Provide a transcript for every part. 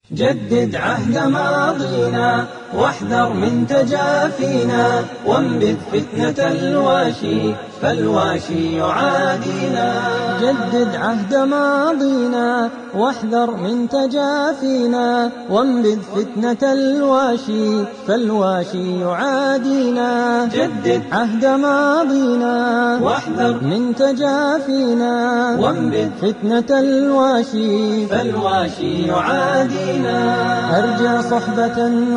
جدد عهد ماضينا واحذر من تجافينا وانبذ فتنة الواشي فالواشي يعادينا جدد عهد ماضينا واحذر من تجافينا وانبذ فتنة الواشي فالواشي يعادينا جدد عهد ماضينا واحذر من تجافينا وانبذ فتنة الواشي فالواشي يعادينا أرجع صحبة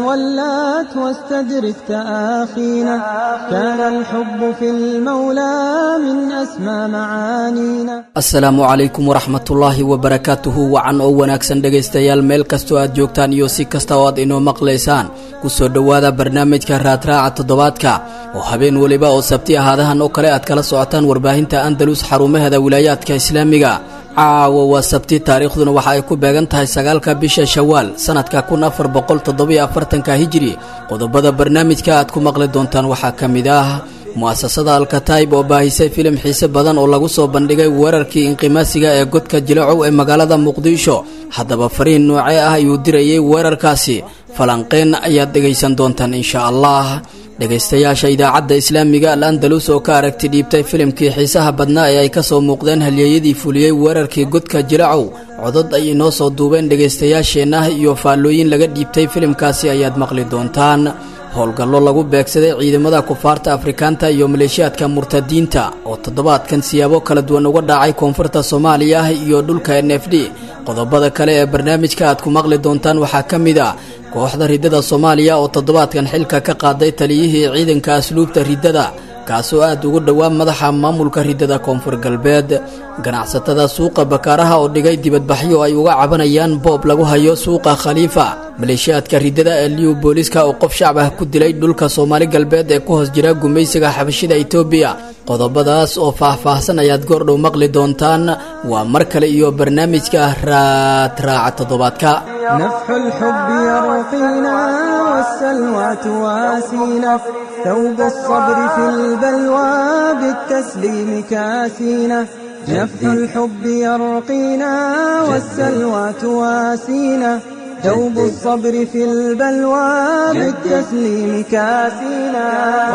ولات واستدرك تآخينا كان الحب في المولى من أسمى معانينا asalaamu calaykum waraxmatullaahi wabarakaatuhu wacan oo wanaagsan dhegaystayaal meel kastoo aad joogtaan iyo si kasta oo aad inoo maqlaysaan kusoo dhowaada barnaamijka raadraaca toddobaadka oo habeen weliba oo sabti ahaadahan oo kale aad kala socotaan warbaahinta andalus xarumaheeda wilaayaadka islaamiga caawa waa sabti taariikhduna waxa ay ku beegan tahay sagaalka bisha shawaal sanadka kun afar boqol toddobiyo afartanka hijiri qodobada barnaamijka aad ku maqli doontaan waxaa ka mid ah mu'asasada alkataib oo baahisay filim xiise badan oo lagu soo bandhigay weerarkii inqimaasiga ee godka jilacow ee magaalada muqdisho haddaba fariin noocee ah ayuu dirayay weerarkaasi falanqeen ayaad dhegaysan doontaan insha allah dhegaystayaasha idaacadda islaamiga al andalus oo ka aragti dhiibtay filimkii xiisaha badnaa ee ay ka soo muuqdeen halyeeyadii fuliyey weerarkii godka jilacow codod ay inoo soo duubeen dhegaystayaasheenna iyo faallooyin laga dhiibtay filimkaasi ayaad maqli doontaan howlgallo lagu beegsaday ciidamada kufaarta afrikaanta iyo maleeshiyaadka murtadiinta oo toddobaadkan siyaabo kala duwan uga dhacay koonfurta soomaaliya iyo dhulka n f d qodobada kale ee barnaamijka aad ku maqli doontaan waxaa ka mid a kooxda riddada soomaaliya oo toddobaadkan xilka ka qaaday taliyihii ciidanka asluubta riddada kaasoo aad ugu dhowaa madaxa maamulka riddada koonfur galbeed ganacsatada suuqa bakaaraha oo dhigay dibadbaxyo ay uga cabanayaan boob lagu hayo suuqa khaliifa maleeshiyaadka riddada ee liw booliska oo qof shacab ah ku dilay dhulka soomaali galbeed ee ku hoos jira gumaysiga xabashida etoobiya qodobadaas oo faah-faahsan ayaad goordhow maqli doontaan waa mar kale iyo barnaamijka raadraaca toddobaadka نفح الحب يرقينا والسلوى تواسينا ثوب الصبر في البلوى بالتسليم كاسينا نفح الحب يرقينا والسلوى تواسينا ثوب الصبر في البلوى بالتسليم كاسينا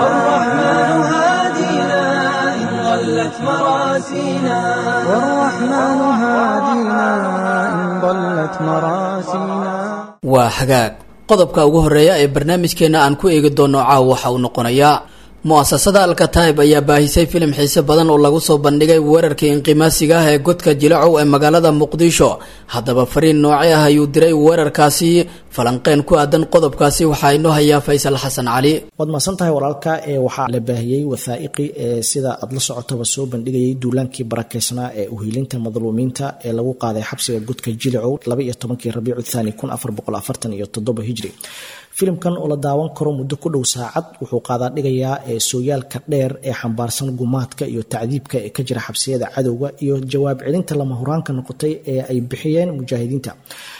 والرحمن هادينا إن ضلت مراسينا والرحمن هادينا إن ضلت مراسينا waa hagaag qodobka ugu horeeya ee barnaamijkeenna aan ku eegi doono caaw waxa uu noqonayaa mu'asasada alkataib ayaa baahisay filim xiise badan oo lagu soo bandhigay weerarkii inqimaasiga ah ee godka jilacow ee magaalada muqdisho haddaba fariin nooce ah ayuu diray weerarkaasi falanqeen ku aadan qodobkaasi waxaa inoo hayaa faysal xasan cali waad mahadsan tahay walaalka ee waxaa la baahiyey wathaa'iqi ee sida aad la socotaba soo bandhigayay duulaankii barakeysnaa ee uhiilinta madluumiinta ee lagu qaaday xabsiga godka jilicow laba iyo tobankii rabiicu thani kun afar boqol afartan iyo toddoba hijri filimkan oo la daawan karo muddo ku dhow saacad wuxuu qaadaa dhigayaa ee sooyaalka dheer ee xambaarsan gumaadka iyo tacdiibka ee ka jira xabsiyada cadowga iyo jawaab celinta lama huraanka noqotay ee ay bixiyeen mujaahidiinta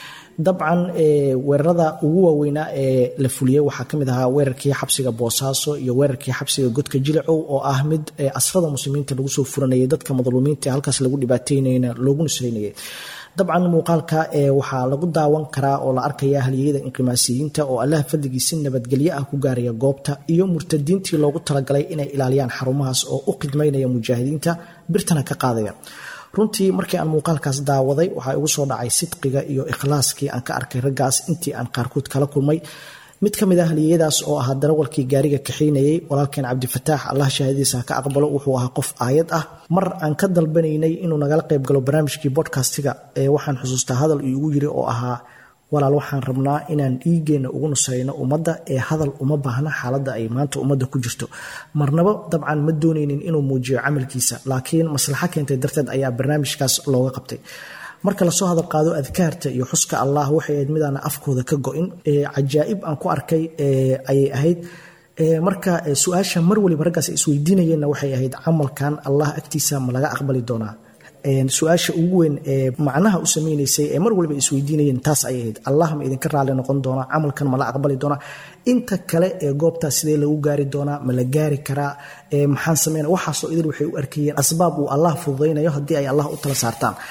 dabcan weerarada ugu waaweynaa ee la fuliyey waxaa kamid ahaa weerarkii xabsiga boosaaso iyo weerarkii xabsiga godka jilicow oo ah mid asrada muslimiinta lagu soo furanayay dadka madluumiinta ee halkaas lagu dhibaateynayna loogu nusraynayay dabcan muuqaalka ee waxaa lagu daawan karaa oo la arkaya halyeyada inqimaasiyiinta oo allaha fadligiisi nabadgelyo ah ku gaaraya goobta iyo murtadiintii loogu talagalay inay ilaaliyaan xarumahaas oo u khidmaynaya mujaahidiinta birtana ka qaadaya runtii markii aan muuqaalkaas daawaday waxaa igu soo dhacay sidqiga iyo ikhlaaskii aan ka arkay raggaas intii aan qaarkood kala kulmay mid ka mid ah haliyadaas oo ahaa darawalkii gaariga kaxiynayay walaalkeen cabdifataax allah shahaadiisa ka aqbalo wuxuu ahaa qof aayad ah mar aan ka dalbanaynay inuu nagala qayb galo barnaamijkii bodcastiga ee waxaan xusuustaa hadal iigu yiri oo ahaa walaal waxaan rabnaa inaan dhiigeenna ugu nusayno ummadda ee hadal uma baahna xaaladda ay maanta ummadda ku jirto marnaba dabcan ma doonaynin inuu muujiyo camalkiisa laakiin maslaxo keentay darteed ayaa barnaamijkaas looga qabtay marka lasoo hadal qaado adkaarta iyo xuska allah waxay ahayd midaana afkooda ka go-in cajaa'ib aan ku arkay ayay ahayd marka su-aasha mar waliba raggaas isweydiinayeenna waxay ahayd camalkan allah agtiisa ma laga aqbali doonaa su-aasha ugu weyn ee macnaha u sameynaysay ee mar waliba isweydiinayeen taas ayay ahayd allah ma idinka raali noqon doonaa camalkan ma la aqbali doonaa inta kale ee goobtaas sidee lagu gaari doonaa ma la gaari karaa maxaan sameyna waxaasoo idil waxay u arkayeen asbaab uu allah fududaynayo haddii ay allah u tala saartaan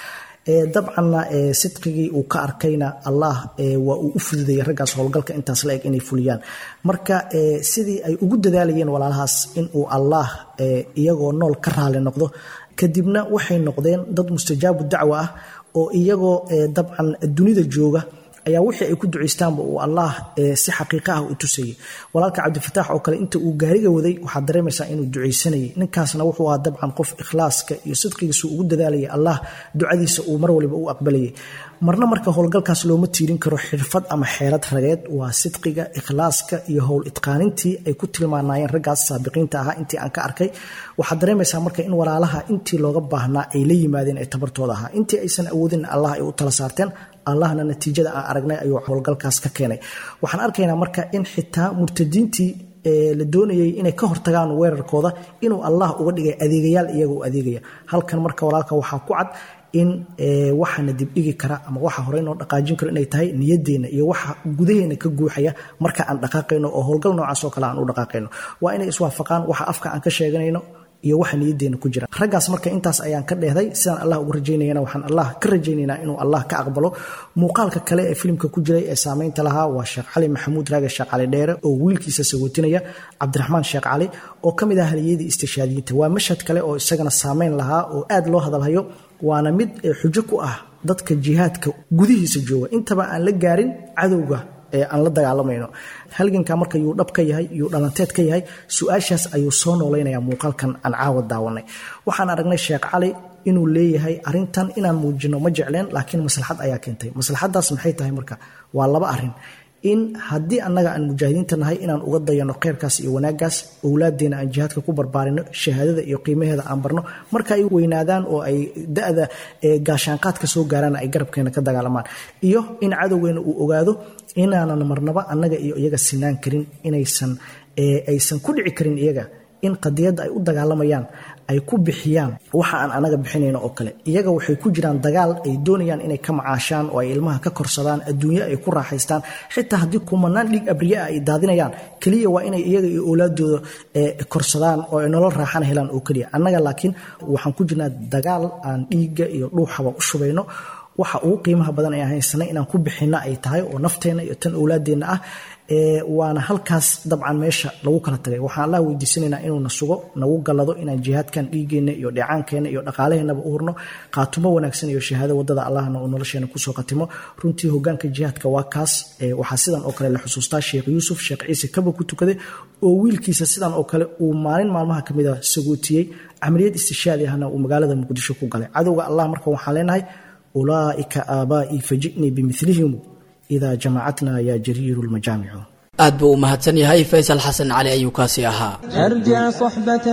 dabcanna sidqigii uu ka arkayna allah waa uu u fududayay raggaas howlgalka intaas la eg inay fuliyaan marka sidii ay ugu dadaalayeen walaalahaas inuu allah iyagoo nool ka raali noqdo kadibna waxay noqdeen dad mustajaabu dacwa ah oo iyagoo dabcan dunida jooga ayaa wixii ay ku ducaystaanba uu allah si xaqiiqa ah u tusayay walaalka cabdifataax oo kale inta uu gaariga waday waxaad dareemaysaa inuu ducaysanayay ninkaasna wuxuu ahaa dabcan qof ikhlaaska iyo sidqigiisu ugu dadaalayay allah ducadiisa uu mar waliba u aqbalayay marna marka howlgalkaas looma tiirin karo xirfad ama xeelad rageed waa sidqiga ikhlaaska iyo howl idqaanintii ay ku tilmaanayeen raggaas saabiqiinta ahaa intii aan ka arkay waxaad dareemaysaa marka in walaalaha intii looga baahnaa ay la yimaadeen ee tabartooda ahaa intii aysan awoodin allah ay u tala saarteen allahna natiijada aan aragnay ayuu howlgalkaas ka keenay waxaan arkaynaa marka in xitaa murtadiintii la doonayay inay ka hortagaan weerarkooda inuu allah uga dhigay adeegayaal iyaga u adeegaya halkan marka walaalka waxaa ku cad in waxaana dibdhigi kara ama waxa horey noo dhaqaajin karo inay tahay niyadeenna iyo waxa gudaheena ka guuxaya marka aan dhaqaaqayno oo howlgal noocaas oo kale aan u dhaqaaqayno waa inay iswaafaqaan waxa afka aan ka sheeganayno iyo waxa niyadeena ku jira raggaas marka intaas ayaan ka dheehday sidaan allah ugu rajaynayana waxaan allah ka rajaynaynaa inuu allah ka aqbalo muuqaalka kale ee filimka ku jiray ee saameynta lahaa waa sheekh cali maxamuud raage sheekh cali dheere oo wiilkiisa sagootinaya cabdiraxmaan sheekh cali oo ka mid ah haliyadii istishaadiyiinta waa mashhad kale oo isagana saameyn lahaa oo aad loo hadalhayo waana mid xujo ku ah dadka jihaadka gudihiisa jooga intaba aan la gaarin cadowga aan la dagaalamayno halganka marka yuu dhab ka yahay yuu dhalanteed ka yahay su-aashaas ayuu soo noolaynaya muuqaalkan aan caawa daawanay waxaan aragnay sheekh cali inuu leeyahay arintan inaan muujino ma jecleen laakiin maslaxad ayaa keentay maslaxadaas maxay tahay marka waa laba arin in haddii annaga aan mujaahidiinta nahay inaan uga dayano kheyrkaas iyo wanaaggaas owlaadeena aan jihaadka ku barbaarino shahaadada iyo qiimaheeda aan barno marka ay weynaadaan oo ay da-da gaashaanqaadka soo gaaraan ay garabkeena ka dagaalamaan iyo in cadowgeena uu ogaado inaanan marnaba annaga iyo iyaga sinaan karin inaysan aysan ku dhici karin iyaga in qadiyadda ay u dagaalamayaan ay ku bixiyaan waxa aan anaga bixinayno oo kale iyaga waxay ku jiraan dagaal ay doonayaan inay ka macaashaan oo ay ilmaha ka korsadaan adduunyo ay ku raaxaystaan xitaa haddii kumanaan dhiig abriye ah ay daadinayaan keliya waa inay iyaga iyo owlaadooda korsadaan oo ay nolol raaxana helaan oo keliya annaga laakiin waxaan ku jirnaa dagaal aan dhiigga iyo dhuuxaba u shubayno waxa ugu qiimaha badan ee haysanay inaan ku bixinno ay tahay oo nafteenna iyo tan owlaadeenna ah waana halkaas dabcan meesha lagu kala tagay waxaan allah weydiisanaynaa inuuna sugo nagu gallado inaan jihaadkan dhiigeenna iyo dheecaankeenna iyo dhaqaalaheennaba u hurno qaatumo wanaagsan iyo shahaado wadada allahna uu nolosheena kusoo qatimo runtii hogaanka jihaadka waa kaas waxaa sidan oo kale la xusuustaa sheekh yuusuf sheekh ciise kaba ku tukaday oo wiilkiisa sidan oo kale uu maalin maalmaha ka mid a sagootiyey camaliyad istishaadi ahna uu magaalada muqdisho ku galay cadowga allah marka waxaan leenahay ulaa'ika aabaa'ii faji'nii bimilihim idaa jamacatna yaa jariiru lmajaamicu aad buu u mahadsan yahay faysal xasan cali ayuu kaasi ahaa ارجع صحبة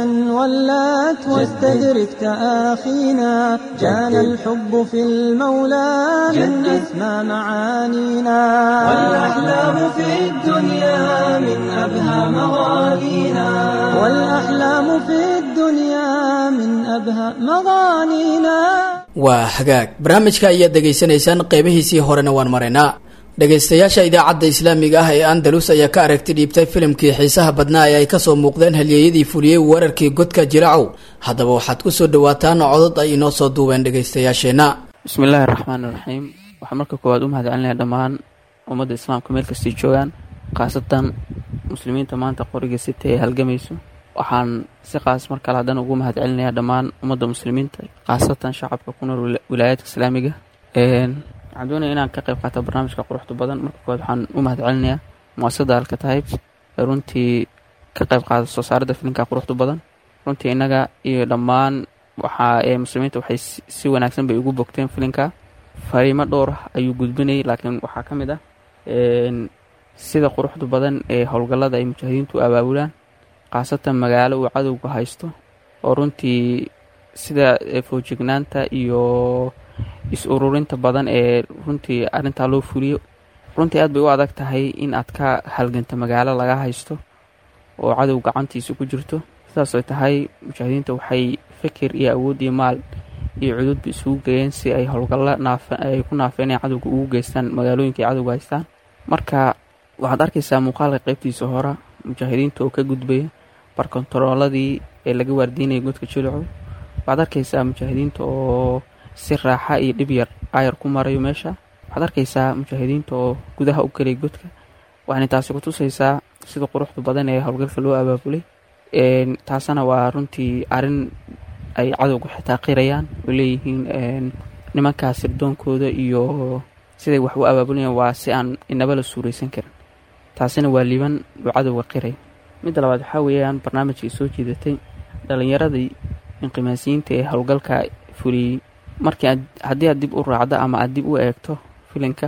ولات واستدرك تآخينا كان الحب في المولى من أسمى معانينا والأحلام في الدنيا من أبهى مغانينا والأحلام في الدنيا من أبهى مغانينا waa hagaag barnaamijka ayaad dhegaysanaysaan qeybihiisii horena waan maraynaa dhegaystayaasha idaacadda islaamiga ah ee andalus ayaa ka aragti dhiibtay filimkii xiisaha badnaa ee ay kasoo muuqdeen halyeeyadii fuliyey weerarkii godka jiracow haddaba waxaad kusoo dhawaataan codod ay inoo soo duubeen dhegaystayaasheenna bismillaahi raxmaan iraxiim waxaan marka koowaad u mahad celinaya dhammaan ummadda islaamka meel kastay joogaan khaasatan muslimiinta maanta qoriga sita ee halgamayso waxaan si qaas mar kale haddana ugu mahad celinayaa dhammaan ummadda muslimiinta khaasatan shacabka ku nool wilaayaadka islaamiga waxaan doonaya inaan ka qayb qaato barnaamijka quruxda badan marka koowaad waxaan u mahad celinayaa muasasada alkataib ee runtii ka qayb qaada soo saaradda filinka quruxda badan runtii innaga iyo dhammaan waxaa ee muslimiinta waxay si wanaagsan bay ugu bogteen filinka fariimo dhowr ayuu gudbinayay laakiin waxaa ka mid ah sida quruxda badan ee howlgallada ay mujaahidiintu abaabulaan khaasatan magaalo uu cadowga haysto oo runtii sida foojignaanta iyo is-ururinta badan ee runtii arrintaa loo fuliyo runtii aad bay u adag tahay in aad ka halganta magaalo laga haysto oo cadow gacantiisa ku jirto sidaas ay tahay mujaahidiinta waxay fikir iyo awood iyo maal iyo cududba isugu geeyeen si ay howlgalla ay ku naafeeneen cadowga ugu geystaan magaalooyinka ay cadowga haystaan marka waxaad arkaysaa muuqaalka qaybtiisa hore mujaahidiinta oo ka gudbaya barkontarooladii ee laga waardiinaya godka jilico waxaad arkaysaa mujaahidiinta oo si raaxa iyo dhib yar aayar ku marayo meesha waxaad arkaysaa mujaahidiinta oo gudaha u gelay godka waxayna taasi ku tusaysaa sida quruxda badan ee howlgalka loo abaabulay taasana waa runtii arrin ay cadowga xitaa qirayaan oo leeyihiin nimankaas sirdoonkooda iyo siday wax u abaabulayaan waa si aan inaba la suuraysan karin taasina waa liiban uu cadowga qiray midda labaad waxaa weeyaan barnaamijkii soo jiidatay dhallinyaradii inqimaasiyiinta ee howlgalka fuliyey markii haddii aad dib u raacdo ama aad dib u eegto filinka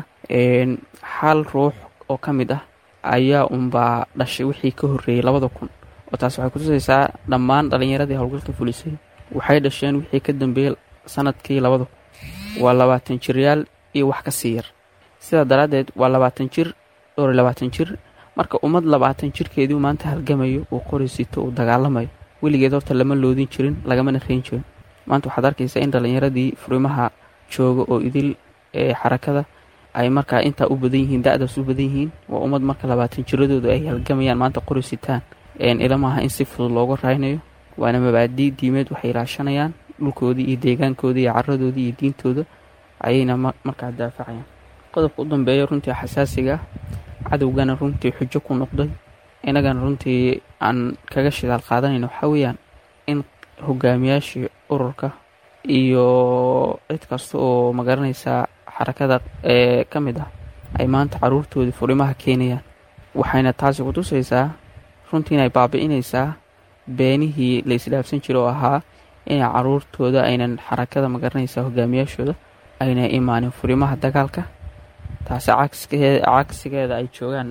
hal ruux oo ka mid ah ayaa unbaa dhashay wixii ka horreeyey labada kun oo taas waxay kutusaysaa dhammaan dhallinyaradii howlgalka fulisay waxay dhasheen wixii ka dambeeyey sanadkii labada kun waa labaatan jiryaal iyo wax ka sii yar sidaa daraaddeed waa labaatan jir dhowr iyo labaatan jir marka ummad labaatan jirkeedii maanta halgamayo uu qori sito uu dagaalamayo weligeed horta lama loodin jirin lagamana reyn jirin maanta waxaad arkaysaa in dhallinyaradii furimaha jooga oo idil ee xarakada ay markaa intaa u badan yihiin da-daas u badan yihiin waa ummad marka labaatan jiradooda ay halgamayaan maanta qori sitaan ilamaha in si fudud looga raaynayo waana mabaadii diimeed waxay ilaashanayaan dhulkoodii iyo deegaankoodii iyo caradoodii iyo diintooda ayayna markaa daafacayaan qodobka u dambeeya runtii xasaasiga cadowgana runtii xujo ku noqday innagana runtii aan kaga shidaal qaadanayno waxaa weeyaan in hogaamiyaashii ururka iyo cid kasta oo magaranaysaa xarakada ee ka mid ah ay maanta caruurtoodii furimaha keenayaan waxayna taasi ku tusaysaa runtii inay baabi'inaysaa beenihii la isdhaafsan jira oo ahaa inay caruurtooda aynan xarakada magaranaysaa hogaamiyaashooda ayna imaanin furimaha dagaalka taasi cagsigeeda ay joogaan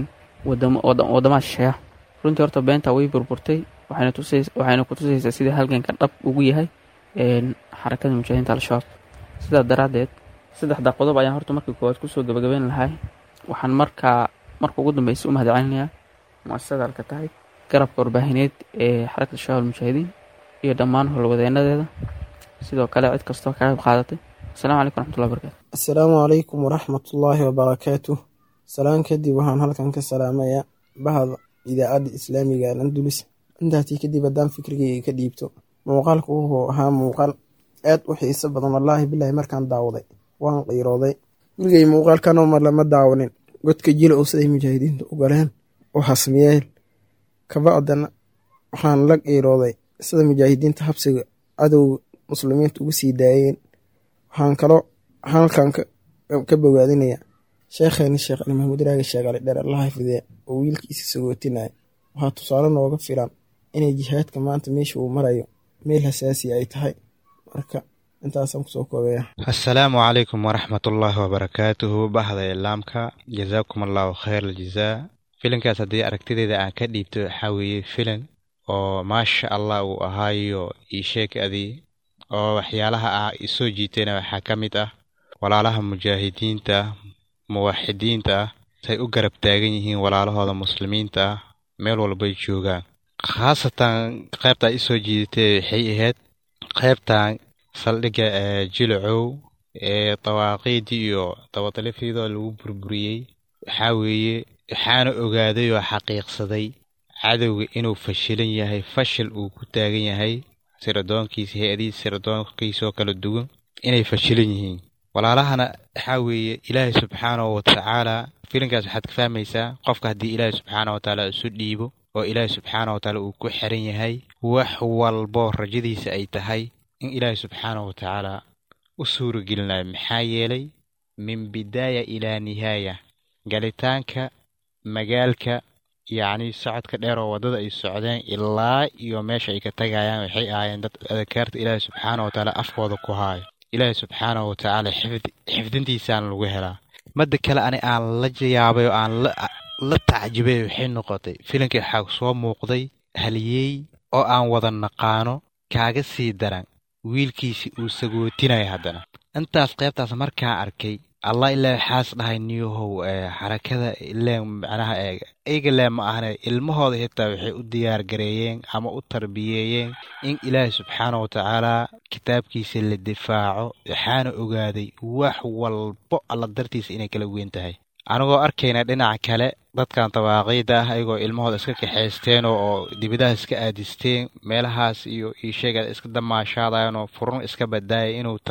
wadamaha shisheeya runtii horta beenta way burburtay waxayna ku tusaysaa sida halganka dhab ugu yahay xarakada mujaahidiinta al-shabaab sidaa daraaddeed saddexda qodob ayaan horta markii koowaad kusoo gabagabeyn lahay waxaan markaa marka ugu dambeysa u mahadcelinayaa muasasada alka tahay garabka warbaahineed ee xarakada shabaab almujaahidiin iyo dhammaan howlwadeenadeeda sidoo kale cid kastoo ka qayb qaadatay asalamu calaykum raxmatullahi barakatu assalaamu calaykum waraxmatullaahi wabarakaatu salaan kadib waxaan halkan ka salaamayaa bahda idaacadda islaamiga alandulis intaatii kadib haddaan fikrigeyga ka dhiibto muuqaalku wuxuu ahaa muuqaal aad u xiiso badan wallaahi bilaahi markaan daawaday waan qiirooday weligey muuqaalkanoo mar lama daawanin godka jila oo siday mujaahidiinta u galeen u hasmiyeen kabacdana waxaan la qiirooday sida mujaahidiinta habsiga cadowga muslimiinta ugu sii daayeen waxaan kaloo halkan ka bogaadinayaa sheekheeni sheekh ali maxamuud raagi sheegale dheer alla xafideya oo wiilkiisa sagootinaya waxaa tusaale nooga filan inay jihaadka maanta meesha uu marayo meel hasaasi ay tahay marka intaasaan kusoo koobaya assalaamu calaykum waraxmatullaahi wabarakaatuhu bahda islaamka jazaakum allahu khayr aljazaa filinkaas haddii aragtideeda aan ka dhiibto waxaa weeye filin oo maasha allah uu ahaayo ii sheeg adii oo waxyaalaha ah isoo jiitayna waxaa ka mid ah walaalaha mujaahidiinta muwaxidiinta ah say u garab taagan yihiin walaalahooda muslimiinta ah meel walbay joogaan khaasatan qaybtaa isoo jiidatay waxay ahayd qaybtan saldhigga ee jilacow ee dawaaqiidii iyo dabatalifidoo lagu burburiyey waxaa weeye waxaana ogaaday oo xaqiiqsaday cadowga inuu fashilan yahay fashil uu ku taagan yahay siradoonkiisa hay-adihiis siradoonkiisoo kala duwan inay fashilan yihiin walaalahana waxaa weeye ilaahay subxaanahu watacaala filinkaas waxaad ka fahmaysaa qofka haddii ilaahay subxaana watacaala isu dhiibo oo ilaahay subxaana watacaala uu ku xiran yahay wax walbo rajadiisa ay tahay in ilaahay subxaanahu watacaala u suuragelinayo maxaa yeelay min bidaaya ilaa nihaaya galitaanka magaalka yacni socodka dheer oo waddada ay socdeen ilaa iyo meesha ay ka tagayaan waxay ahaayeen dad adakaarta ilaahay subxaana watacaala afkooda ku haayo ilaahay subxaanahu watacaala xifdintiisaan lagu helaa madda kale ani aan la yaabay oo aan la tacjibay waxay noqotay filimkii waxaa soo muuqday haliyey oo aan wada naqaano kaaga sii daran wiilkiisi uu sagootinaya haddana intaas qaybtaas markaa arkay allah ilaa waxaas dhahay niyahow xarakada ileen macnaha eega iyaga lee ma ahne ilmahooda xitaa waxay u diyaar gareeyeen ama u tarbiyeeyeen in ilaahay subxaana watacaala kitaabkiisa la difaaco waxaana ogaaday wax walbo alla dartiisa inay kala weyn tahay anigoo arkayna dhinaca kale dadkan dabaaqiida ah ayagoo ilmahooda iska kaxaysteen oo dibadaha iska aadisteen meelahaas iyo iisheega iska damaashaadayan oo furun iska badaaya inuu tago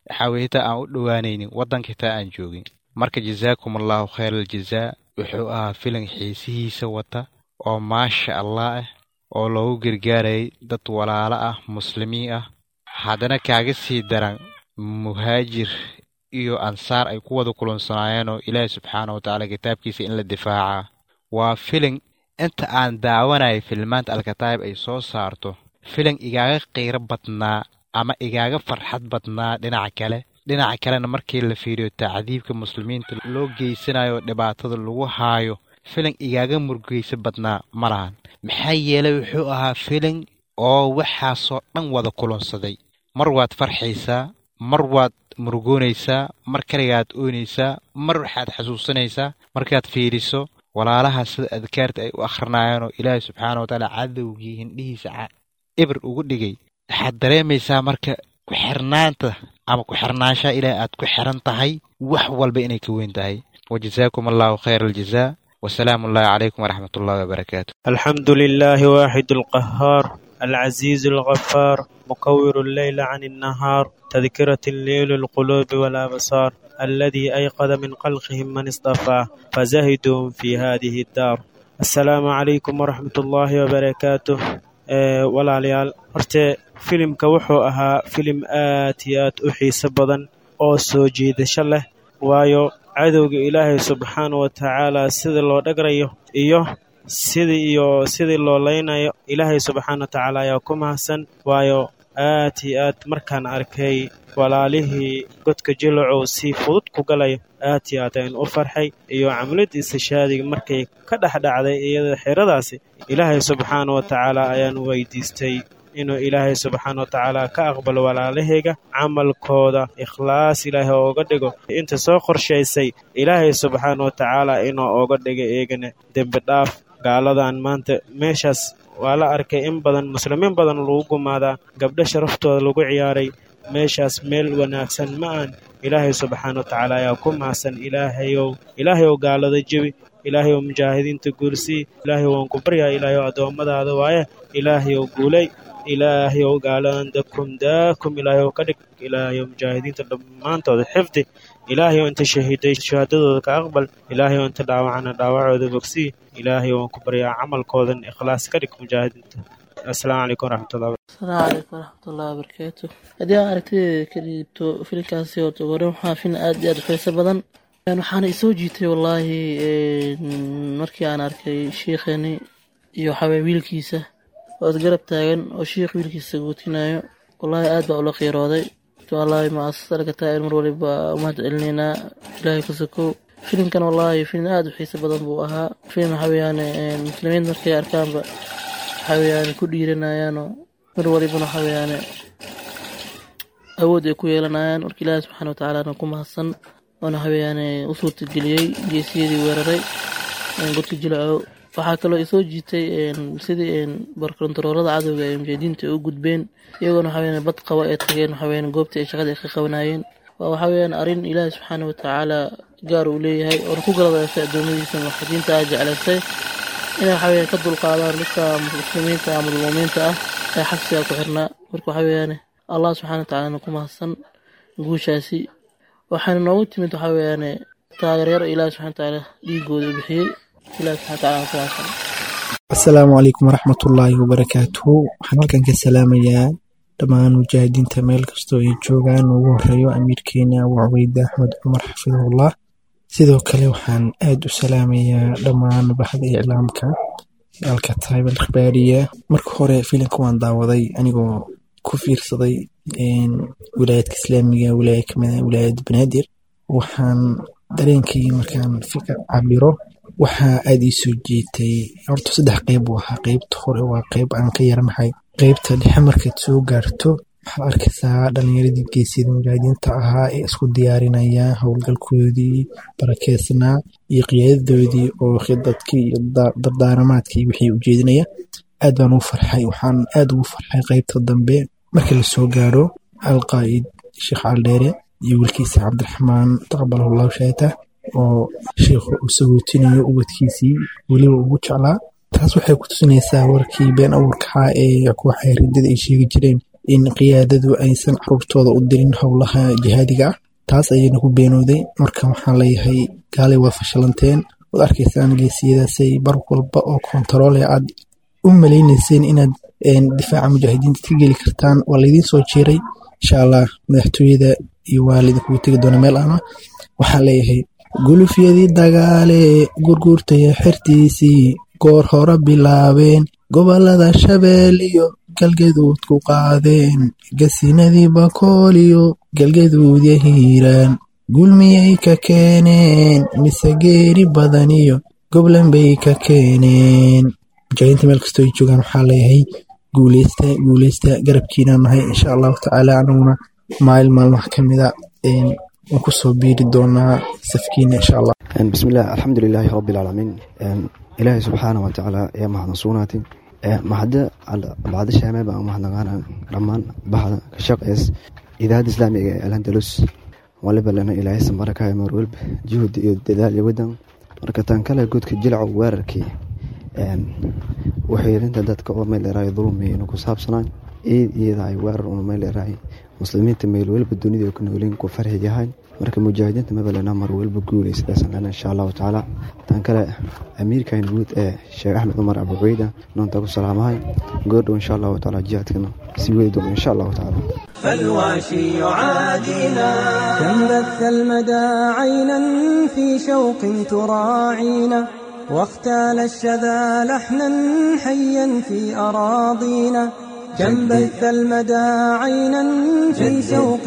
waxaa weye xitaa aan u dhowaanaynin waddanka xitaa aan joogin marka jazaakum allahu khayr aljazaa wuxuu ahaa filan xiisihiisa wata oo maasha allah ah oo loogu gargaarayay dad walaalo ah muslimiin ah haddana kaaga sii daran muhaajir iyo ansaar ay ku wada kulansanaayeen oo ilaahi subxaana wa tacaala kitaabkiisa in la difaacaa waa filin inta aan daawanaya filmaanta alkataayib ay soo saarto filin igaaga qiiro badnaa ama igaaga farxad badnaa dhinaca kale dhinaca kalena markii la fiiriyo tacdiibka muslimiinta loo geysanayo dhibaatada lagu haayo filin igaaga murgeysa badnaa ma lahan maxaa yeelay wuxuu ahaa filin oo waxaasoo dhan wada kulansaday mar waad farxaysaa mar waad murugoonaysaa mar kaligaad oonaysaa mar waxaad xasuusanaysaa markaad fiiriso walaalaha sida adkaarta ay u akhrinaayeen oo ilaahay subxaana watacaala cadowgii hindhihiisa ibir ugu dhigay waxaad dareemaysaa marka ku-xirnaanta ama ku-xirnaanshaha ilaahay aad ku xiran tahay wax walba inay ka weyn tahay wajazaakum allahu khayr aljazaa wasalaamu ullahi calaykum waraxmat ullahi wabarakaatu الحمد لله واحد القهار العزيز الغفار مكور الليل عن النهار تذكرة الليل القلوب والأبصار الذي أيقظ من خلقهم من اصطفاه فزهدوا في هذه الدار السلام عليكم ورحمة الله وبركاته ee walaalayaal horte filimka wuxuu ahaa filim aad iyo aad u xiiso badan oo soo jiidasho leh waayo cadowga ilaahay subxaana wa tacaala sidii loo dhagrayo iyo sidii iyo sidii loo leynayo ilaahay subxaana wa tacaala ayaa ku mahadsan waayo aad iyo aad markaan arkay walaalihii godka jilacow si fudud ku galayo aad iyo aad ayaan u farxay iyo camladiisa shaadiga markay ka dhex dhacday iyada xeradaasi ilaahay subxaana wa tacaala ayaan weydiistay inuu ilaahay subxaana wa tacaala ka aqbalo walaalahayga camalkooda ikhlaas ilaahay ooga dhigo inta soo qorshaysay ilaahay subxaana wa tacaala inuu ooga dhigo eegana dembi dhaaf gaaladan maanta meeshaas waa la arkay in badan muslimiin badan lagu gumaadaa gabdho sharaftooda lagu ciyaaray meeshaas meel wanaagsan ma aan ilaahay subxaana wa tacaala ayaa ku mahadsan ilaahayow ilaahayow gaalada jebi ilaahayow mujaahidiinta guulsii ilaahayow waan ku baryaa ilaahayow addoommadaada waaye ilaahayow guulay ilaahayow gaaladan dakum daakum ilaahayow ka dhig ilaahayow mujaahidiinta dhammaantooda xifdi ilaahayow inta shahiiday shahaadadooda ka aqbal ilaahayow inta dhaawacana dhaawacooda bogsii ilaahayow waan ku baryaa camalkoodan ikhlaas ka dhig mujaahidiinta asalaamu calaykum waraxmatullahi asalaamu calaykum waraxmatullahi wabarakaatu haddii aan aragtideeda ka dhiibto filinkaasi horta hore waxaa filin aad iyo aad u xiiso badan waxaana isoo jiitay wallaahi markii aan arkay shiikheeni iyo waxaweye wiilkiisa oo isgarab taagan oo shiikh wiilkiisa guutinayo wallaahi aad baa ula qiirooday wallaahi muasasada kataa'ir mar waliba umahad celinaynaa ilaahay ku sokow filimkan wallaahi filim aad u xiiso badan buu ahaa filim waxa weeyaan muslimiin markay arkaanba waxa weeyaan ku dhiiranayaanoo mar walibana waxa weeyaan awood ay ku yeelanayaan marka ilaahi subxaana watacaalaana ku mahadsan oona waxa weeyaan u suurtageliyey geesiyadii weeraray godka jilaco waxaa kaloo isoo jiitay sidii barkontaroolada cadowga ee mujaahidiinta ay u gudbeen iyagoona waxa weeyaan bad qaba ay tageen waxa weeyaan goobtii ay shaqada ay ka qabanayeen waa waxa weeyaan arrin ilaahi subxaana watacaala gaar uu leeyahay oona ku galadaystay addoommadiisa muwaxidiinta ah jeclaystay inay waxa weeyaan ka dulqaadaan dadka muslimiinta ama mu'miniinta ah ee xabsiga ku xirnaa marka waxa weeyaan allah subxaana watacaala ku mahadsan guushaasi waxaana noogu timid waxa weeyaan taageeryar ilaahi subxana watacaala dhiigooda u bixiyey ilaahi subxana watacaala ku mahadsan asalaamu calaykum waraxmatullaahi wabarakaatuhu waxaan halkan ka salaamayaa dhammaan mujaahidiinta meel kastoo ay joogaan ugu horeeyo amiirkeena abu cubayde axmed cumar xafidahullah sidoo kale waxaan aad u salaamayaa dhammaan baxda iclaamka alkataib alikhbaariya marka hore filimka waan daawaday anigoo ku fiirsaday wilaayadka islaamiga wilaaya kamid ah wilaayadda banaadir waxaan dareenkii markaan fikir cabiro waxaa aad ii soo jeetay horta saddex qeyb buu ahaa qeybta hore waa qeyb aan ka yaranahay qeybta dhexe markaad soo gaarto waxaad arkaysaa dhalinyaradii geesiyada mujaahidiinta ahaa ee isku diyaarinaya howlgalkoodii barakeysnaa iyo qiyaadadoodii oo khidadkii iyo dardaaramaadkii wixii ujeedinaya aad baan ugu farxay waxaan aad ugu farxay qeybta dambe markii lasoo gaaro alqaa'id sheekh caldheere iyo wiilkiisa cabdiraxmaan taqabalahullahu shaata oo sheikhu uu sagootinayo ubadkiisii weliba ugu jeclaa taas waxay ku tusinaysaa warkii been abuurkahaa ee kooxaha riddada ay sheegi jireen in qiyaadadu aysan caruurtooda u dirin howlaha jihaadiga ah taas ayayna ku beenooday marka waxaan leeyahay gaalay waa fashalanteen waad arkaysaan geesiyadaasay bar walba oo kontaroole aad u malaynayseen inaad difaaca mujaahidiinta ka geli kartaan waa laydiin soo jeeray insha allah madaxtooyada iyo waa laydinkugu tegi doona meel ana waxaan leeyahay gulufyadii dagaale gurguurtaya xertiisii goor hore bilaabeen gobolada shabeel iyo galgaduud ku qaadeen gasinadii bakool iyo galgaduudya hiiraan gulmiyay ka keeneen mise geeri badan iyo goblan bay ka keeneen mujaahidiinta meel kastoo ay joogaan waxaa leeyahay guuleysta guuleysta garabkiinaan nahay insha allahu tacaala anaguna maalin maalmaha ka mida waan kusoo biiri doonaa safkiina insha allah bismillaah alxamdu lilaahi rabbi alcaalamiin ilaahay subxaana wa tacaala ayaa mahadsan sugnaatay maxada bacda shaamee baan u mahadnaqaana dhammaan baxda ka shaqeys idaacadda islaamiga ee alhandalus waliba lana ilaahay sambarakaaya mar walba juhdi iyo dadaal iyo wadan marka tan kale godka jilcow weerarkii waxyeelinta dadka oo meel dheeraay dulmi inuu ku saabsanaan iid iyadaay weerar una meel dheeraay muslimiinta meel walba dunida ku nooliin ku farxi yahay marka mujaahidiinta mabalena mar walba guulaysadaasan lena insha allahu tacaala tan kale amiirkan guud ee sheekh axmed cumar abuceyda noonta ku salaamahay goordhow insha allahu tacaala jihaadkana sii wadi doona insha allahu tacaala فالواشي يعادينا كم بث المدى عينا في شوق تراعينا واختال الشذا لحنا حيا في أراضينا كم بث المدى عينا في شوق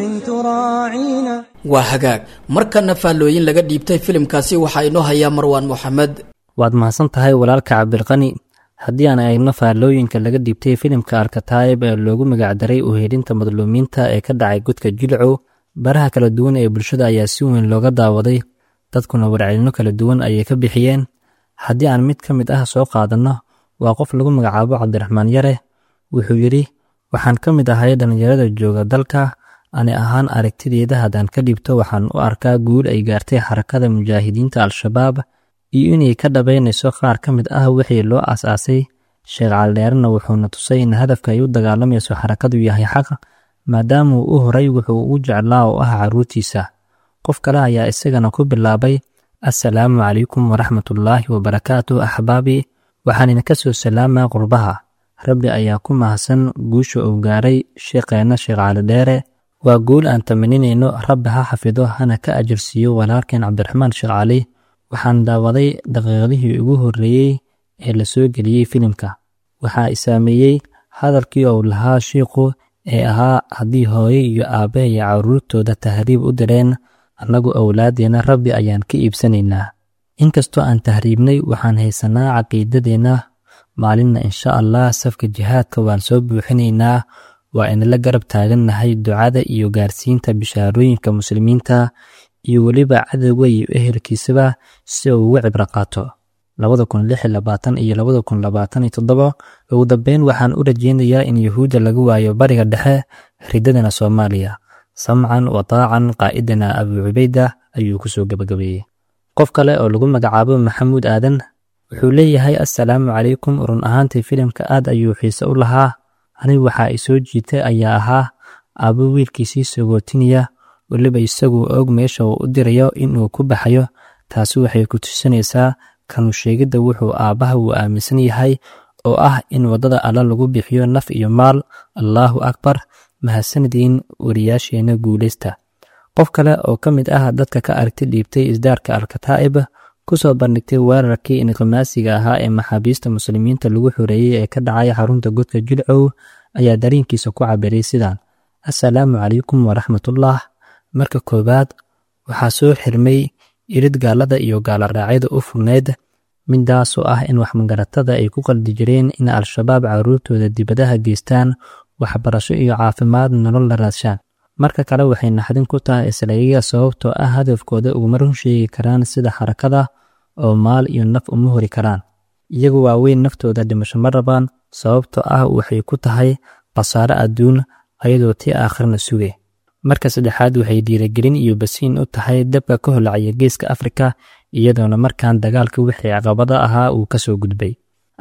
تراعينا waa hagaag markana faallooyin laga dhiibtay filimkaasi waxaa inoo hayaa marwaan moxamed waad mahadsan tahay walaalka cabdilqani haddii aan eegno faallooyinka laga dhiibtay filimka alkataayib ee loogu magacdaray uheelinta madluumiinta ee ka dhacay godka jilcow baraha kala duwan ee bulshada ayaa si weyn looga daawaday dadkuna warcelino kala duwan ayay ka bixiyeen haddii aan mid ka mid ah soo qaadanno waa qof lagu magacaabo cabdiraxmaan yare wuxuu yidhi waxaan ka mid ahay dhallinyarada jooga dalka ani ahaan aragtideeda haddaan ka dhibto waxaan u arkaa guul ay gaartay xarakada mujaahidiinta al-shabaab iyo inay ka dhabaynayso qaar ka mid ah wixii loo aas-aasay sheekh caldheerena wuxuuna tusay in hadafka ay u dagaalamayso xarakadu yahay xaq maadaama uu u horay wuxuu ugu jeclaa oo ah carruurtiisa qof kale ayaa isagana ku bilaabay assalaamu calaykum waraxmatullaahi wabarakaatu axbaabi waxaan idinka soo salaamaa qurbaha rabbi ayaa ku mahadsan guusha uu gaaray sheekheenna sheekh calidheere waa guul aan tamaninayno rabbi ha xafido hana ka ajirsiiyo walaalkeen cabdiraxmaan sheekh cali waxaan daawaday daqiiqadihii ugu horreeyey ee la soo geliyey filimka waxaa i saameeyey hadalkii uu lahaa shiikhu ee ahaa haddii hooye iyo aabbe iyo carruurtooda tahriib u direen annagu owlaadeenna rabbi ayaan ka iibsanaynaa inkastoo aan tahriibnay waxaan haysannaa caqiidadeenna maalinna insha allah safka jihaadka waan soo buuxinaynaa waa inala garab taagannahay ducada iyo gaarsiinta bishaarooyinka muslimiinta iyo weliba cadowga iyo ehelkiisaba si uu uga cibro qaato labada kun lix labaatan iyo labada kun labaatan iyo toddoba ugu dambeyn waxaan u rajeynayaa in yuhuudda laga waayo bariga dhexe ridadana soomaaliya samcan wa taacan qaa'idana abuu cubayda ayuu kusoo gebagabeeyey qof kale oo lagu magacaabo maxamuud aadan wuxuu leeyahay assalaamu calaykum run ahaantii filimka aad ayuu xiise u lahaa anigu waxaa i soo jiitay ayaa ahaa aabbo wiilkiisii sagootinaya weliba isaguu og meesha uu u dirayo inuu ku baxayo taasi waxay ku tusinaysaa kanu sheegidda wuxuu aabbaha uu aaminsan yahay oo ah in waddada alla lagu bixiyo naf iyo maal allaahu akbar mahadsanadiin wariyaasheenna guulaysta qof kale oo ka mid ah dadka ka aragti dhiibtay isdaarka alkataa'ib ku soo bandhigtay weerarkii inqimaasiga ahaa ee maxaabiista muslimiinta lagu xoreeyey ee ka dhacay xarunta godka jilcow ayaa dareenkiisa ku cabiray sidaan assalaamu calaykum waraxmatullah marka koowaad waxaa soo xirmay irid gaalada iyo gaaloraacyada u furneyd midaasoo ah in waxmagaratada ay ku qaldi jireen in al-shabaab carruurtooda dibadaha geystaan waxbarasho iyo caafimaad nolol la raadshaan marka kale waxay naxdin ku tahay islayaga sababtoo ah hadafkooda uguma run sheegi karaan sida xarakada oo maal iyo naf uma hori karaan iyagu waaweyn naftooda dhimasho ma rabaan sababtoo ah waxay ku tahay khasaare adduun ayadoo tii aakhirna suge marka saddexaad waxay dhiiragelin iyo basiin u tahay dabka ka holacaya geeska afrika iyadoona markaan dagaalka wixii caqabada ahaa uu ka soo gudbay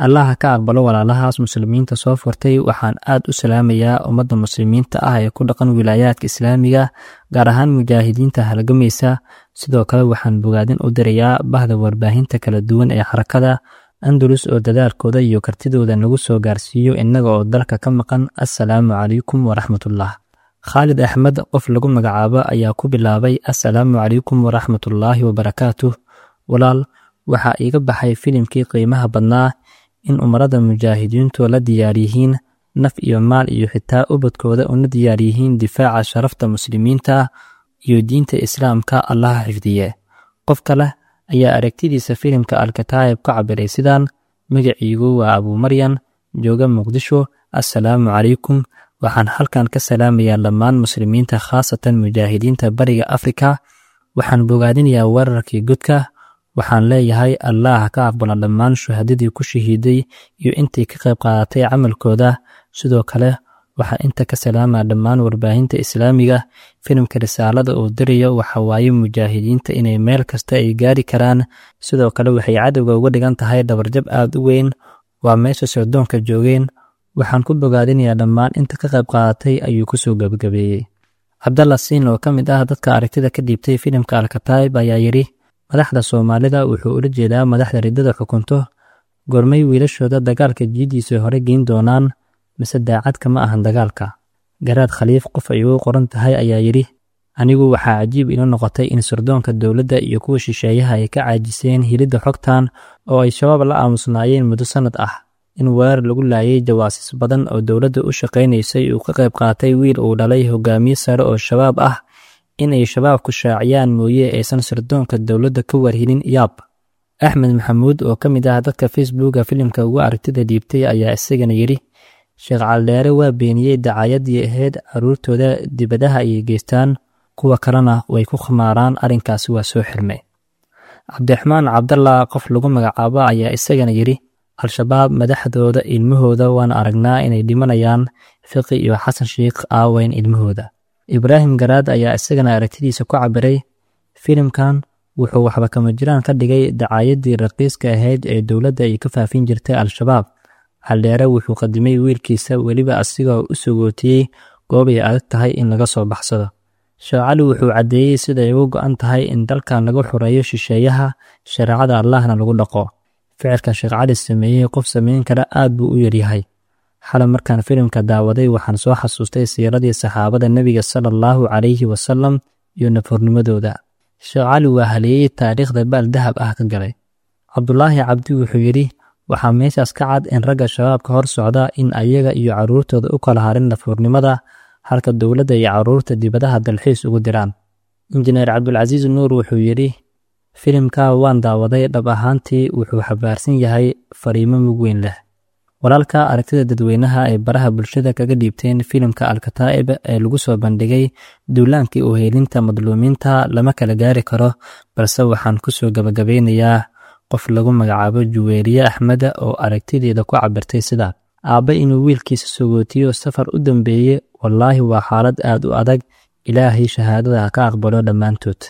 allaha ka aqbalo walaalahaas muslimiinta soo furtay waxaan aad u salaamayaa ummadda muslimiinta ah ee ku dhaqan wilaayaadka islaamiga gaar ahaan mujaahidiinta halgamaysa sidoo kale waxaan bogaadin u dirayaa bahda warbaahinta kala duwan ee xarakada andalus oo dadaalkooda iyo kartidooda nagu soo gaarsiiyo innaga oo dalka ka maqan assalaamu calaykum waraxmatullah khaalid axmed qof lagu magacaabo ayaa ku bilaabay assalaamu calaykum waraxmatullaahi wabarakaatuh walaal waxaa iiga baxay filimkii qiimaha badnaa in umarada mujaahidiintu la diyaar yihiin naf iyo maal iyo xitaa ubadkooda una diyaar yihiin difaaca sharafta muslimiinta iyo diinta islaamka allaha xifdiye qof kale ayaa aragtidiisa filimka alkataayib ka cabiray sidaan magaciigu waa abuumaryan jooga muqdisho assalaamu calaykum waxaan halkan ka salaamayaa dhammaan muslimiinta khaasatan mujaahidiinta bariga afrika waxaan bogaadinayaa weerarkii godka waxaan leeyahay allaah ka aqbala dhammaan shuhadadii ku shahiiday iyo intii ka qayb qaadatay camalkooda sidoo kale waxaa inta ka salaamaa dhammaan warbaahinta islaamiga filimka risaalada uu dirayo waxa waaye mujaahidiinta inay meel kasta ay gaari karaan sidoo kale waxay cadowga uga dhigan tahay dhabarjab aad u weyn waa meesha sirdoonka joogeen waxaan ku bogaadinayaa dhammaan inta ka qayb qaadatay ayuu kusoo gebagabeeyey cabdalla siin oo ka mid ah dadka aragtida ka dhiibtay filimka alkataib ayaa yidhi madaxda soomaalida wuxuu ula jeedaa madaxda riddada xukunto gormay wiilashooda dagaalka jiiddiisa hore geyn doonaan mise daacad kama ahan dagaalka garaad khaliif qof ay ugu qoran tahay ayaa yidhi anigu waxaa cajiib ila noqotay in sirdoonka dowladda iyo kuwa shisheeyaha ay ka caajiseen hilidda xogtan oo ay shabaab la aamusnaayeen muddo sannad ah in weerar lagu laayay jawaasiis badan oo dowladda u shaqaynaysay uu ka qayb qaatay wiil uu dhalay hogaamiye sare oo shabaab ah inay shabaabku shaaciyaan mooye aysan sirdoonka dowladda ka warhilin yaab axmed maxamuud oo ka mid ah dadka facebooka filimka ugu aragtida dhiibtay ayaa isagana yidhi sheekh caldheere waa beeniyey dacaayadii ahayd carruurtooda dibadaha ayay geystaan kuwa kalena way ku khamaaraan arrinkaasi waa soo xirmay cabdiraxmaan cabdalla qof lagu magacaabo ayaa isagana yidhi al-shabaab madaxdooda ilmahooda waan aragnaa inay dhimanayaan fiqi iyo xasan sheikh aaweyn ilmahooda ibraahim garaad ayaa isagana aragtidiisa ku cabiray filimkan wuxuu waxba kama jiraan ka dhigay dacaayadii raqiiska ahayd ee dowladda ay ka faafin jirtay al-shabaab caldheere wuxuu qadimay wiilkiisa weliba asigoo u sogootiyey goob ay adag tahay in laga soo baxsado sheekh cali wuxuu caddeeyey siday ugu go'an tahay in dalkan lagu xoreeyo shisheeyaha shareecada allahna lagu dhaqo ficilka sheekh cali sameeyey qof samayn kara aad buu u yaryahay xalay markaan filimka daawaday waxaan soo xasuustay siiradii saxaabada nebiga sala allahu calayhi wasalam iyo nafurnimadooda sheekh cali waa haleeyey taariikhda baal dahab ah ka galay cabdulaahi cabdi wuxuu yidhi waxaa meeshaas ka cad in ragga shabaabka hor socda in ayaga iyo carruurtooda u kala harin nafurnimada halka dowladda iyo carruurta dibadaha dalxiis ugu diraan injineer cabdulcasiis nuur wuxuu yidhi filimka waan daawaday dhab ahaantii wuxuu xabaarsan yahay fariimo mug weyn leh walaalka aragtida dadweynaha ay baraha bulshada kaga dhiibteen filimka alkataa'ib ee lagu soo bandhigay duulaankii u heelinta madluumiinta lama kala gaari karo balse waxaan ku soo gabagabeynayaa qof lagu magacaabo juweeriye axmeda oo aragtideeda ku cabirtay sidaa aabbe inuu wiilkiisa sogootiyo safar u dambeeye wallaahi waa xaalad aad u adag ilaahay shahaadada ka aqbalo dhammaantood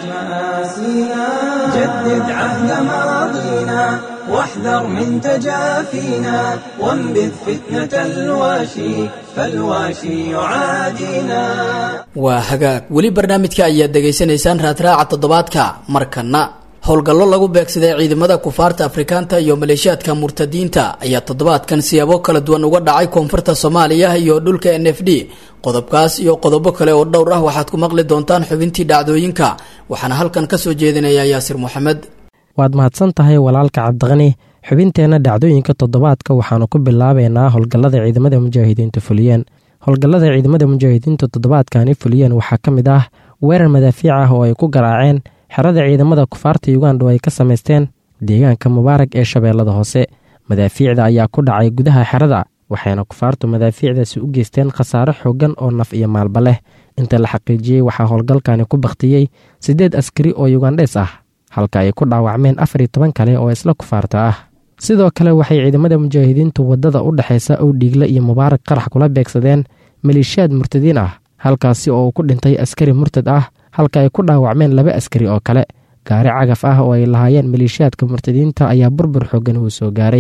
جدد عهد ماضينا واحذر من تجافينا وانبذ فتنة الواشي فالواشي يعادينا waa hagaag weli barnaamijka ayaad dhegaysanaysaan raadraaca toddobaadka markana howlgallo lagu beegsaday ciidamada kufaarta afrikaanta iyo maleeshiyaadka murtadiinta ayaa toddobaadkan siyaabo kala duwan uga dhacay koonfurta soomaaliya iyo dhulka n f d qodobkaas iyo qodobo kale oo dhowr ah waxaad ku maqli doontaan xubintii dhacdooyinka waxaana halkan ka soo jeedinaya yaasir moxamed waad mahadsan tahay walaalka cabdiqani xubinteenna dhacdooyinka toddobaadka waxaanu ku bilaabeynaa howlgallada ciidamada mujaahidiinta fuliyeen howlgallada ciidamada mujaahidiinta toddobaadkani fuliyeen waxaa ka mid ah weerar madaafiic ah oo ay ku garaaceen xerada ciidamada kufaarta uganda oo ay ka samaysteen deegaanka mubaarag ee shabeellada hoose madaafiicda ayaa ku dhacay gudaha xerada waxayna kufaartu madaafiicdaasi u geysteen khasaare xooggan oo naf iyo maalba leh inta la xaqiijiyey waxaa howlgalkani ku bakhtiyey siddeed askari oo yugandhees ah halka ay ku dhaawacmeen afar iyo toban kale oo isla kufaarta ah sidoo kale waxay ciidamada mujaahidiintu waddada u dhexaysa owdhiigle iyo mubaarag qarax kula beegsadeen maleeshiyaad murtadiin ah halkaasi oo uu ku dhintay askari murtad ah halka ay ku dhaawacmeen laba askari oo kale gaari cagaf ah oo ay lahaayeen maleeshiyaadka murtadiinta ayaa burbur xooggan uu soo gaaray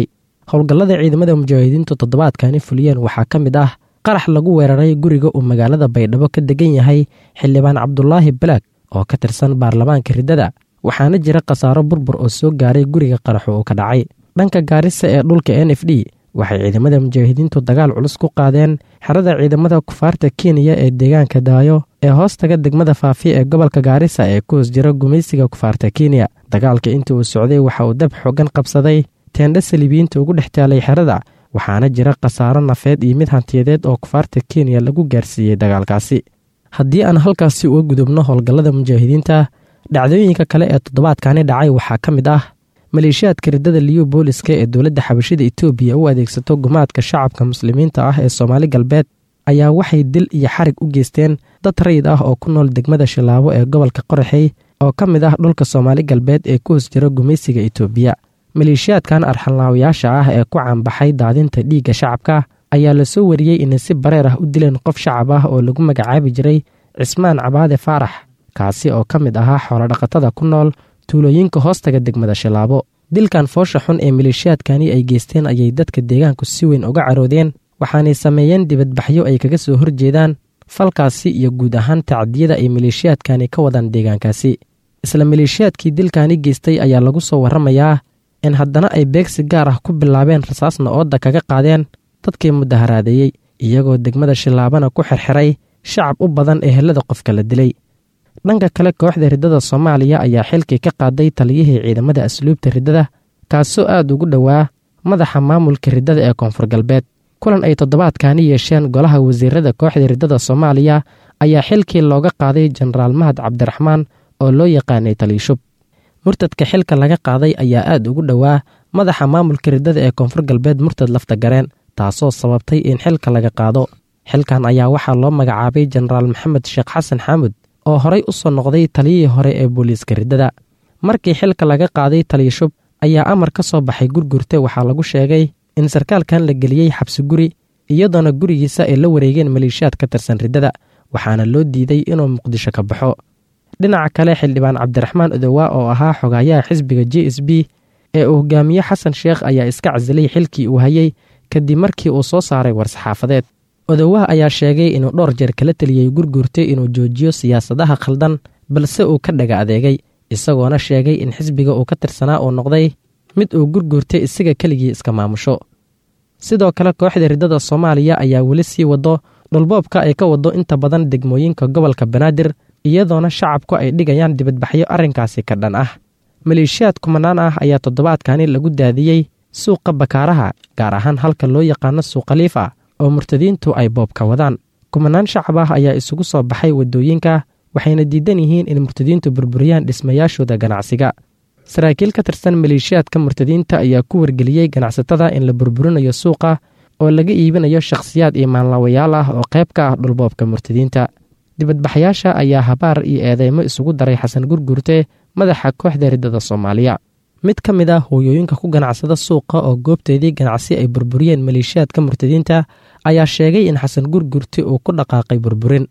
howlgallada ciidamada mujaahidiintu toddobaadkani fuliyeen waxaa ka mid ah qarax lagu weeraray guriga uu magaalada baydhabo ka degan yahay xildhibaan cabdulaahi balaag oo ka tirsan baarlamaanka riddada waxaana jira khasaaro burbur oo soo gaaray guriga qaraxu uu ka dhacay dhanka gaarisa ee dhulka n f d waxay ciidamada mujaahidiintu dagaal culus ku qaadeen xerada ciidamada kufaarta kenya ee deegaanka daayo ee hoostaga degmada faafi ee gobolka gaarisa ee ku hoos jira gumaysiga kufaarta kenya dagaalka intii uu socday waxa uu dab xoogan qabsaday teendha saliibiyiinta ugu dhex taalay xerada waxaana jira khasaaro nafeed iyo mid hantiyadeed oo kufaarta kenya lagu gaarsiiyey dagaalkaasi haddii aan halkaasi uga gudubno howlgallada mujaahidiinta dhacdooyinka kale ee toddobaadkani dhacay waxaa ka mid ah maleeshiyaadka riddada liyu booliska ee dowladda xabashida etoobiya u adeegsato gumaadka shacabka muslimiinta ah ee soomaali galbeed ayaa waxay dil iyo xarig u geysteen dad rayid ah oo ku nool degmada shilaabo ee gobolka qoraxey oo ka mid ah dhulka soomaali galbeed ee ku hoos jira gumaysiga etoobiya maleeshiyaadkan arxanlaawayaasha ah ee ku caanbaxay daadinta dhiigga shacabka ayaa la soo wariyey inay si bareer ah u dileen qof shacab ah oo lagu magacaabi jiray cismaan cabaade faarax kaasi oo ka mid ahaa xoolodhaqatada ku nool tuulooyinka hoostaga degmada shilaabo dilkan foosha xun ee maleeshiyaadkani ay geysteen ayay dadka deegaanku si weyn uga caroodeen waxaanay sameeyeen dibadbaxyo ay kaga soo horjeedaan falkaasi iyo guud ahaan tacdiyada ay maleeshiyaadkani ka wadaan deegaankaasi isla maleeshiyaadkii dilkani geystay ayaa lagu soo warramayaa in haddana ay beegsi gaar ah ku bilaabeen rasaasna ooda kaga qaadeen dadkii mudaharaadeeyey iyagoo degmada shilaabana ku xirxiray shacab u badan ee helada qofka la dilay dhanka kale kooxda riddada soomaaliya ayaa xilkii ka qaaday taliyihii ciidamada asluubta riddada kaasoo aad ugu dhowaa madaxa maamulka riddada ee koonfur galbeed kulan ay toddobaadkani yeesheen golaha wasiirada kooxda riddada soomaaliya ayaa xilkii looga qaaday jenaraal mahad cabdiraxmaan oo loo yaqaanay taliishub murtadka xilka laga qaaday ayaa aad ugu dhowaa madaxa maamulka riddada ee koonfur galbeed murtad lafta gareen taasoo sababtay in xilka laga qaado xilkan ayaa waxaa loo magacaabay jenaraal maxamed sheekh xasan xaamud oo horay u soo noqday taliyihii hore ee booliiska riddada markii xilka laga qaaday taliyashub ayaa amar ka soo baxay gurgurte waxaa lagu sheegay in sarkaalkan la geliyey xabsi guri iyadoona gurigiisa ay la wareegeen maleeshiyaad ka tirsan riddada waxaana loo diiday inuu muqdisho ka baxo dhinaca kale xildhibaan cabdiraxmaan odowaa oo ahaa xogaayaha xisbiga j s b ee uu hogaamiye xasan sheekh ayaa iska casilay xilkii uu hayey kadib markii uu soo saaray war-saxaafadeed odowaha ayaa sheegay inuu dhowr jeer kala teliyey gurgurtay inuu joojiyo siyaasadaha khaldan balse uu ka dhaga adeegay isagoona sheegay in xisbiga uu ka tirsanaa uu noqday mid uu gurgurtay isaga keligii iska maamusho sidoo kale kooxda riddada soomaaliya ayaa weli sii wado dhulboobka ay ka wado inta badan degmooyinka gobolka banaadir iyadoona shacabku ay dhigayaan dibadbaxyo arrinkaasi ka dhan ah maleeshiyaad kumanaan ah ayaa toddobaadkani lagu daadiyey suuqa bakaaraha gaar ahaan halka loo yaqaano suuq khaliifa oo murtadiintu ay boobka wadaan kumanaan shacab ah ayaa isugu soo baxay waddooyinka waxayna diidan yihiin in murtadiintu burburiyaan dhismayaashooda ganacsiga saraakiil ka tirsan maleeshiyaadka murtadiinta ayaa ku wargeliyey ganacsatada in la burburinayo suuqa oo laga iibinayo shakhsiyaad iyo maanlaawayaal ah oo qayb ka ah dhulboobka murtadiinta dibadbaxyaasha ayaa habaar iyo eedeymo isugu daray xasan gurgurte madaxa kooxda riddada soomaaliya mid ka mid ah hooyooyinka ku ganacsada suuqa oo goobteedii ganacsi ay burburiyeen maleeshiyaadka murtadiinta ayaa sheegay in xasan gurgurte uu ku dhaqaaqay burburin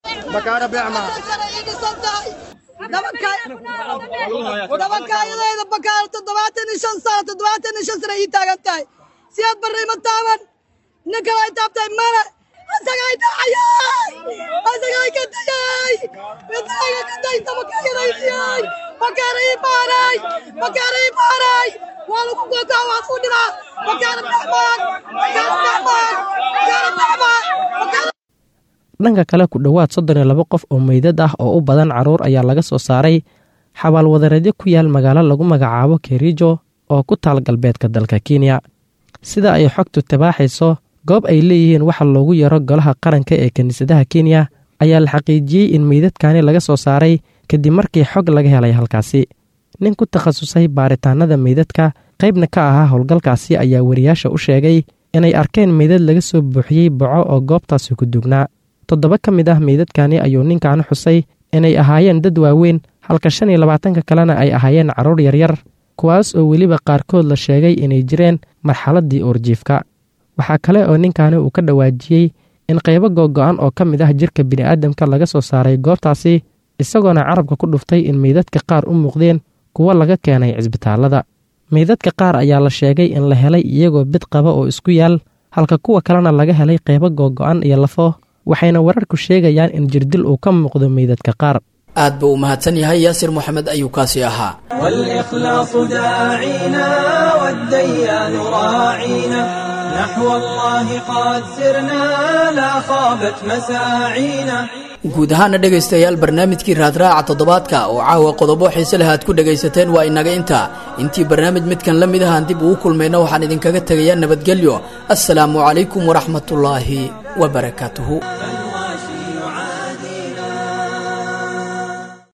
dabakaayadayda bakaal toddobaatan iyo shan sano toddobaatan iyo shan sana ii taagan tahay siyaad barri ma taaban nin kale ay taabtay male asagay dhacayay asagay ka dayay midaaga ka day dabakaayadaydiyay bakaara ii baaray bakaara ii baaray waa lagu googaa waa ku dhilaa bakaara dhexmaan bakaara dhexmaan bakaara dhexmaan bakaara dhanka kale ku dhowaad soddon iyo laba qof oo meydad ah oo u badan carruur ayaa laga soo saaray xabaalwadareedyo ku yaal magaalo lagu magacaabo kerijo oo ku taal galbeedka dalka kenya sida ay xogtu tabaaxayso goob ay leeyihiin waxa loogu yaro golaha qaranka ee kiniisadaha kenya ayaa la xaqiijiyey in meydadkani laga soo saaray kadib markii xog laga helay halkaasi nin ku takhasusay baaritaanada meydadka qaybna ka ahaa howlgalkaasi ayaa wariyaasha u sheegay inay arkeen meydad laga soo buuxiyey boco oo goobtaasi ku dugnaa toddoba ka mid ah meydadkani ayuu ninkan xusay inay ahaayeen dad waaweyn halka shan iyo labaatanka kalena ay ahaayeen carruur yaryar kuwaas oo weliba qaarkood la sheegay inay jireen marxaladdii uurjiifka waxaa kale oo ninkani uu ka dhawaajiyey in qaybo googo'an oo ka mid ah jirka bini'aadamka laga soo saaray goobtaasi isagoona carabka ku dhuftay in meydadka qaar u muuqdeen kuwo laga keenay cisbitaallada meydadka qaar ayaa la sheegay in la helay iyagoo bid qaba oo isku yaal halka kuwa kalena laga helay qeybo googo-an iyo lafo waxayna wararku sheegayaan in jirdil uu ka muuqdo meydadka qaar aad buu u mahadsan yahay yaasir moxamed ayuu kaasi ahaa والإخلاص داعينا والديان راعينا نحو الله قد سرنا لا خابت مساعينا guud ahaana dhegaystayaal barnaamijkii raadraaca toddobaadka oo caawa qodobo xiise leh aad ku dhegaysateen waa inaga intaa intii barnaamij midkan la mid ahaan dib ugu kulmayna waxaan idinkaga tegayaa nabadgelyo assalaamu calaykum waraxmatullaahi wabarakaatuhu